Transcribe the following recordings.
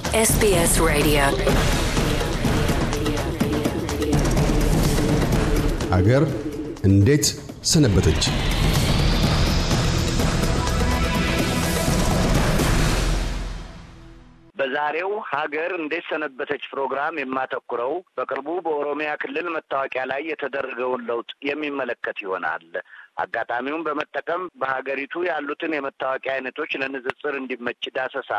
SBS Radio. አገር እንዴት ሰነበተች? በዛሬው ሀገር እንዴት ሰነበተች ፕሮግራም የማተኩረው በቅርቡ በኦሮሚያ ክልል መታወቂያ ላይ የተደረገውን ለውጥ የሚመለከት ይሆናል። አጋጣሚውን በመጠቀም በሀገሪቱ ያሉትን የመታወቂያ አይነቶች ለንጽጽር እንዲመች ዳሰሳ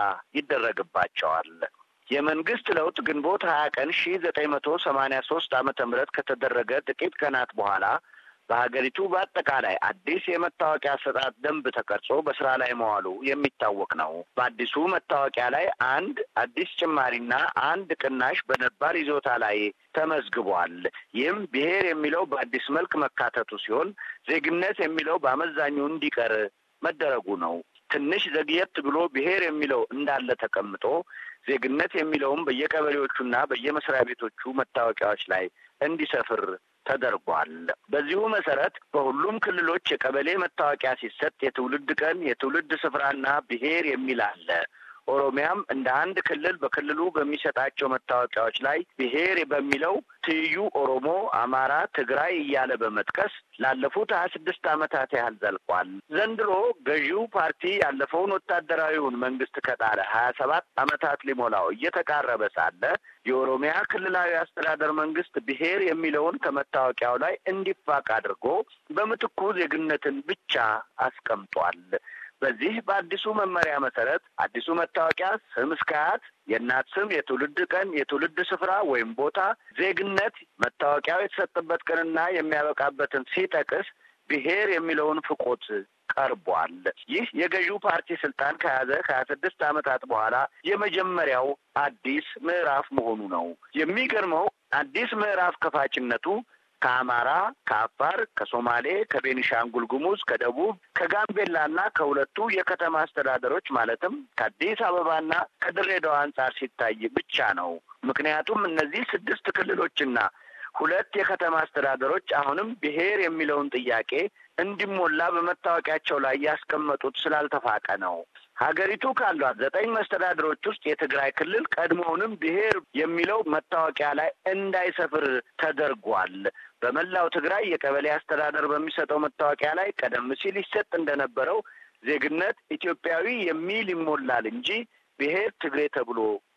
ይደረግባቸዋል። የመንግስት ለውጥ ግንቦት ሀያ ቀን ሺ ዘጠኝ መቶ ሰማኒያ ሶስት ዓመተ ምህረት ከተደረገ ጥቂት ቀናት በኋላ በሀገሪቱ በአጠቃላይ አዲስ የመታወቂያ አሰጣጥ ደንብ ተቀርጾ በስራ ላይ መዋሉ የሚታወቅ ነው። በአዲሱ መታወቂያ ላይ አንድ አዲስ ጭማሪና አንድ ቅናሽ በነባር ይዞታ ላይ ተመዝግቧል። ይህም ብሔር የሚለው በአዲስ መልክ መካተቱ ሲሆን ዜግነት የሚለው በአመዛኙ እንዲቀር መደረጉ ነው። ትንሽ ዘግየት ብሎ ብሔር የሚለው እንዳለ ተቀምጦ ዜግነት የሚለውም በየቀበሌዎቹና በየመስሪያ ቤቶቹ መታወቂያዎች ላይ እንዲሰፍር ተደርጓል። በዚሁ መሰረት በሁሉም ክልሎች የቀበሌ መታወቂያ ሲሰጥ የትውልድ ቀን፣ የትውልድ ስፍራና ብሔር የሚል አለ። ኦሮሚያም እንደ አንድ ክልል በክልሉ በሚሰጣቸው መታወቂያዎች ላይ ብሔር በሚለው ትይዩ ኦሮሞ፣ አማራ፣ ትግራይ እያለ በመጥቀስ ላለፉት ሀያ ስድስት ዓመታት ያህል ዘልቋል። ዘንድሮ ገዢው ፓርቲ ያለፈውን ወታደራዊውን መንግስት ከጣለ ሀያ ሰባት ዓመታት ሊሞላው እየተቃረበ ሳለ የኦሮሚያ ክልላዊ አስተዳደር መንግስት ብሔር የሚለውን ከመታወቂያው ላይ እንዲፋቅ አድርጎ በምትኩ ዜግነትን ብቻ አስቀምጧል። በዚህ በአዲሱ መመሪያ መሰረት አዲሱ መታወቂያ ስም እስከ አያት፣ የእናት ስም፣ የትውልድ ቀን፣ የትውልድ ስፍራ ወይም ቦታ፣ ዜግነት፣ መታወቂያው የተሰጠበት ቀንና የሚያበቃበትን ሲጠቅስ ብሔር የሚለውን ፍቆት ቀርቧል። ይህ የገዢው ፓርቲ ስልጣን ከያዘ ከሀያ ስድስት ዓመታት በኋላ የመጀመሪያው አዲስ ምዕራፍ መሆኑ ነው። የሚገርመው አዲስ ምዕራፍ ከፋችነቱ ከአማራ፣ ከአፋር፣ ከሶማሌ፣ ከቤኒሻንጉል ጉሙዝ፣ ከደቡብ፣ ከጋምቤላና ከሁለቱ የከተማ አስተዳደሮች ማለትም ከአዲስ አበባና ከድሬዳዋ አንጻር ሲታይ ብቻ ነው። ምክንያቱም እነዚህ ስድስት ክልሎችና ሁለት የከተማ አስተዳደሮች አሁንም ብሔር የሚለውን ጥያቄ እንዲሞላ በመታወቂያቸው ላይ ያስቀመጡት ስላልተፋቀ ነው። ሀገሪቱ ካሏት ዘጠኝ መስተዳድሮች ውስጥ የትግራይ ክልል ቀድሞውንም ብሔር የሚለው መታወቂያ ላይ እንዳይሰፍር ተደርጓል። በመላው ትግራይ የቀበሌ አስተዳደር በሚሰጠው መታወቂያ ላይ ቀደም ሲል ይሰጥ እንደነበረው ዜግነት ኢትዮጵያዊ የሚል ይሞላል እንጂ ብሔር ትግሬ ተብሎ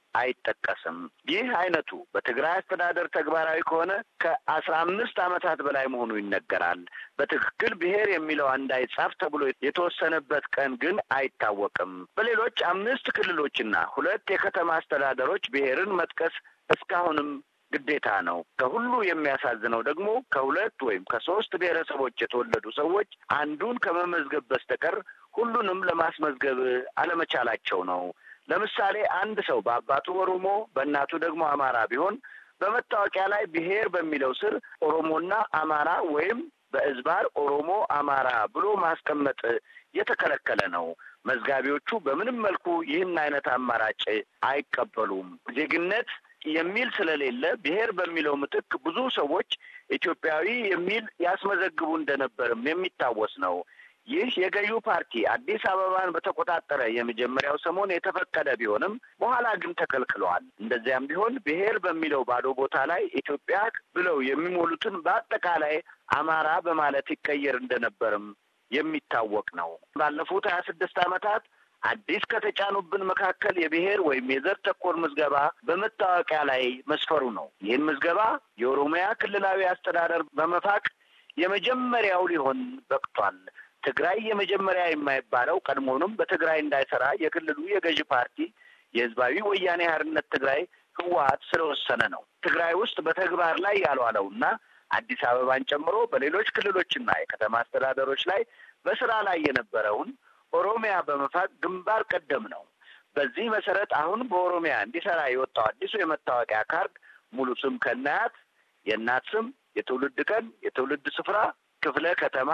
አይጠቀስም። ይህ አይነቱ በትግራይ አስተዳደር ተግባራዊ ከሆነ ከአስራ አምስት ዓመታት በላይ መሆኑ ይነገራል። በትክክል ብሔር የሚለው እንዳይጻፍ ተብሎ የተወሰነበት ቀን ግን አይታወቅም። በሌሎች አምስት ክልሎችና ሁለት የከተማ አስተዳደሮች ብሔርን መጥቀስ እስካሁንም ግዴታ ነው። ከሁሉ የሚያሳዝነው ደግሞ ከሁለት ወይም ከሶስት ብሔረሰቦች የተወለዱ ሰዎች አንዱን ከመመዝገብ በስተቀር ሁሉንም ለማስመዝገብ አለመቻላቸው ነው። ለምሳሌ አንድ ሰው በአባቱ ኦሮሞ በእናቱ ደግሞ አማራ ቢሆን በመታወቂያ ላይ ብሔር በሚለው ስር ኦሮሞና አማራ ወይም በእዝባር ኦሮሞ አማራ ብሎ ማስቀመጥ የተከለከለ ነው። መዝጋቢዎቹ በምንም መልኩ ይህን አይነት አማራጭ አይቀበሉም። ዜግነት የሚል ስለሌለ ብሔር በሚለው ምትክ ብዙ ሰዎች ኢትዮጵያዊ የሚል ያስመዘግቡ እንደነበርም የሚታወስ ነው። ይህ የገዢው ፓርቲ አዲስ አበባን በተቆጣጠረ የመጀመሪያው ሰሞን የተፈቀደ ቢሆንም በኋላ ግን ተከልክለዋል። እንደዚያም ቢሆን ብሔር በሚለው ባዶ ቦታ ላይ ኢትዮጵያ ብለው የሚሞሉትን በአጠቃላይ አማራ በማለት ይቀየር እንደነበርም የሚታወቅ ነው። ባለፉት ሀያ ስድስት ዓመታት አዲስ ከተጫኑብን መካከል የብሔር ወይም የዘር ተኮር ምዝገባ በመታወቂያ ላይ መስፈሩ ነው። ይህን ምዝገባ የኦሮሚያ ክልላዊ አስተዳደር በመፋቅ የመጀመሪያው ሊሆን በቅቷል። ትግራይ የመጀመሪያ የማይባለው ቀድሞውንም በትግራይ እንዳይሰራ የክልሉ የገዢ ፓርቲ የህዝባዊ ወያኔ ሓርነት ትግራይ ህወሀት ስለወሰነ ነው። ትግራይ ውስጥ በተግባር ላይ ያልዋለውና አዲስ አበባን ጨምሮ በሌሎች ክልሎችና የከተማ አስተዳደሮች ላይ በስራ ላይ የነበረውን ኦሮሚያ በመፋቅ ግንባር ቀደም ነው። በዚህ መሰረት አሁን በኦሮሚያ እንዲሰራ የወጣው አዲሱ የመታወቂያ ካርድ ሙሉ ስም ከናያት፣ የእናት ስም፣ የትውልድ ቀን፣ የትውልድ ስፍራ፣ ክፍለ ከተማ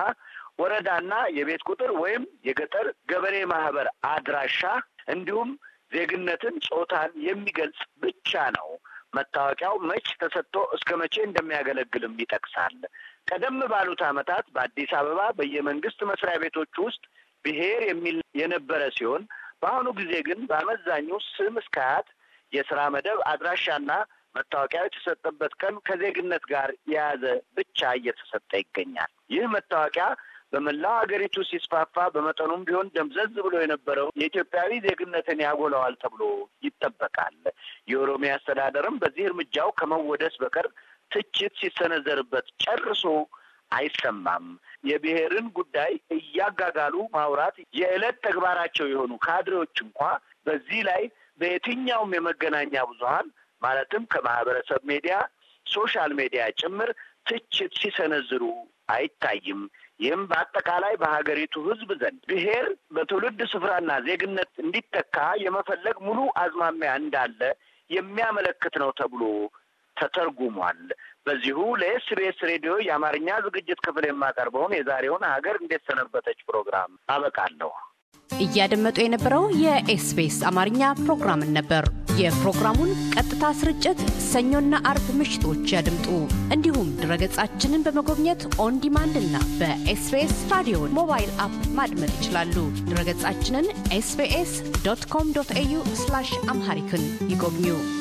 ወረዳና የቤት ቁጥር ወይም የገጠር ገበሬ ማህበር አድራሻ እንዲሁም ዜግነትን፣ ጾታን የሚገልጽ ብቻ ነው። መታወቂያው መች ተሰጥቶ እስከ መቼ እንደሚያገለግልም ይጠቅሳል። ቀደም ባሉት ዓመታት በአዲስ አበባ በየመንግስት መስሪያ ቤቶች ውስጥ ብሔር የሚል የነበረ ሲሆን በአሁኑ ጊዜ ግን በአመዛኙ ስም እስከ አያት የስራ መደብ አድራሻና መታወቂያ የተሰጠበት ቀን ከዜግነት ጋር የያዘ ብቻ እየተሰጠ ይገኛል። ይህ መታወቂያ በመላው ሀገሪቱ ሲስፋፋ በመጠኑም ቢሆን ደምዘዝ ብሎ የነበረው የኢትዮጵያዊ ዜግነትን ያጎላዋል ተብሎ ይጠበቃል። የኦሮሚያ አስተዳደርም በዚህ እርምጃው ከመወደስ በቀር ትችት ሲሰነዘርበት ጨርሶ አይሰማም። የብሔርን ጉዳይ እያጋጋሉ ማውራት የዕለት ተግባራቸው የሆኑ ካድሬዎች እንኳ በዚህ ላይ በየትኛውም የመገናኛ ብዙኃን ማለትም ከማህበረሰብ ሚዲያ፣ ሶሻል ሚዲያ ጭምር ትችት ሲሰነዝሩ አይታይም። ይህም በአጠቃላይ በሀገሪቱ ሕዝብ ዘንድ ብሔር በትውልድ ስፍራና ዜግነት እንዲተካ የመፈለግ ሙሉ አዝማሚያ እንዳለ የሚያመለክት ነው ተብሎ ተተርጉሟል። በዚሁ ለኤስቢኤስ ሬዲዮ የአማርኛ ዝግጅት ክፍል የማቀርበውን የዛሬውን ሀገር እንዴት ሰነበተች ፕሮግራም አበቃለሁ። እያደመጡ የነበረው የኤስቢኤስ አማርኛ ፕሮግራምን ነበር። የፕሮግራሙን ቀጥታ ስርጭት ሰኞና አርብ ምሽቶች ያድምጡ። እንዲሁም ድረገጻችንን በመጎብኘት ኦን ዲማንድ እና በኤስቢኤስ ራዲዮ ሞባይል አፕ ማድመጥ ይችላሉ። ድረገጻችንን ኤስቢኤስ ዶት ኮም ዶት ኤዩ አምሃሪክን ይጎብኙ።